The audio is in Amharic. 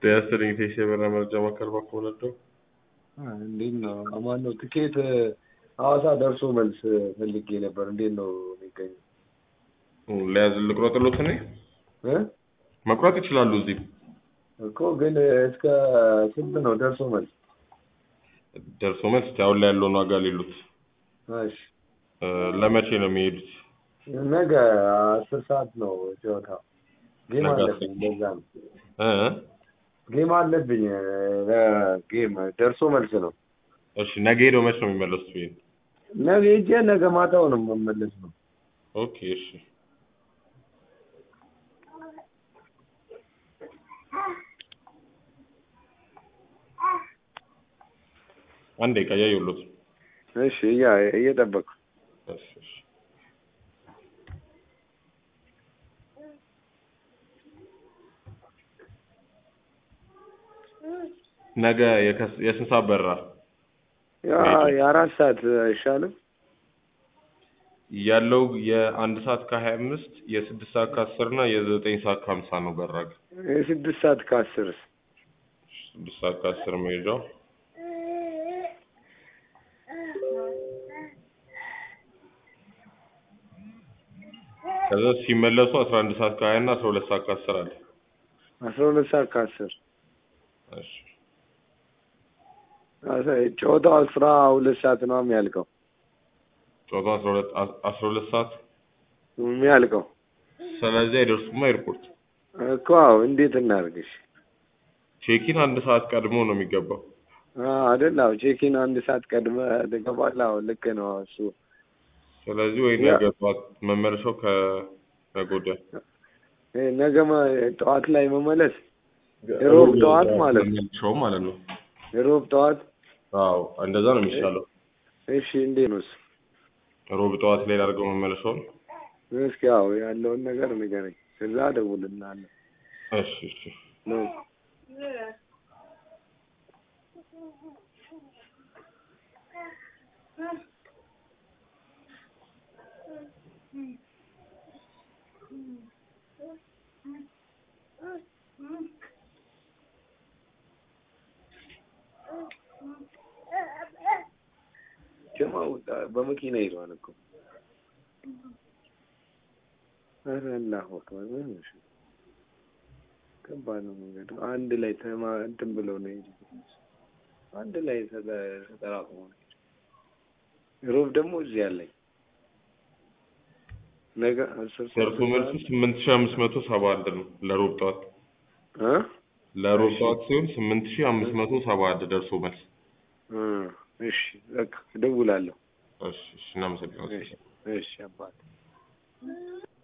ጤና ይስጥልኝ ቴሴ ብር መረጃ ማዕከል ባንክ ወለደው እንዴት ነው? አማን ነው። ትኬት ሐዋሳ ደርሶ መልስ ፈልጌ ነበር። እንዴት ነው የሚገኘው? ለያዝ ልቁረጥሎት እኔ እ መቁረጥ ይችላሉ። እዚህ እኮ ግን እስከ ስንት ነው ደርሶ መልስ? ደርሶ መልስ አሁን ላይ ያለውን ዋጋ ሌሉት እሺ እ ለመቼ ነው የሚሄዱት? ነገ አስር ሰዓት ነው ጨዋታው። ጌም ነገ አለብኝ በዛ ነው እ ጌም አለብኝ ጌም ደርሶ መልስ ነው። እሺ ነገ ሄደው መች ነው የሚመለሱት? ይሄን ነገ ሄጄ ነገ ማታው ነው የምመለስ ነው። ኦኬ እሺ አንዴ ቀያ ይሉት እሺ እያ እየጠበቅኩ እሺ እሺ ነገ የከስ- የስንት ሰዓት በራ ያ የአራት ሰዓት አይሻልም? ያለው የአንድ ሰዓት ከሀያ አምስት የስድስት ሰዓት ከአስር እና የዘጠኝ ሰዓት ከሀምሳ ነው በራግ የስድስት ሰዓት ከአስርስ ስድስት ሰዓት ከአስር መሄጃው ከዛ ሲመለሱ አስራ አንድ ሰዓት ከሀያ እና አስራ ሁለት ሰዓት ከአስር አለ አስራ ሁለት ሰዓት ከአስር እሺ ጨዋታው አስራ ሁለት ሰዓት ነው የሚያልቀው ጨዋታው አስራ ሁለት አስራ ሁለት ሰዓት የሚያልቀው ስለዚህ አይደርሱማ ኤርፖርት እኮ አዎ። እንዴት እናድርግሽ? ቼኪን አንድ ሰዓት ቀድሞ ነው የሚገባው አይደል? አዎ ቼኪን አንድ ሰዓት ቀድመ ትገባለህ። አዎ ልክ ነው እሱ። ስለዚህ ወይ ያ- ነገ ጠዋት መመለሻው ከነገ ወዲያ እ ነገ መ- ጠዋት ላይ መመለስ ሮብ ጠዋት ማለት ነው። መመለሻው ማለት ነው ሮብ ጠዋት። አዎ እንደዛ ነው የሚሻለው እሺ እንዴት ነው እሱ? ሮብ ጠዋት ላይ ላድርገው መመለሻውን እስኪ አዎ ያለውን ነገር ንገረኝ፣ ከዛ እደውልልሃለሁ። እሺ እሺ ነው ጀማው በመኪና ሄዷል እኮ። ኧረ አላሁ አክበር ምን ነው እሺ? ከባድ ነው መንገዱ። አንድ ላይ ተማ እንትን ብለው ነው የሄዱት። አንድ ላይ ተጠ- ተጠራቅሞ ነው የሄዱት። ሮብ ደግሞ እዚህ አለኝ ነገ አስር ሰዓት ደርሶ መልሱ ስምንት ሺህ አምስት መቶ ሰባ አንድ ነው ለሮብ ጠዋት እ ለሮብ እሺ። ጠዋት ሲሆን ስምንት ሺህ አምስት መቶ ሰባ አንድ ደርሶ መልስ እ እሺ በቃ እደውላለሁ። እሺ እሺ እናመሰግናለን እሺ እሺ አባት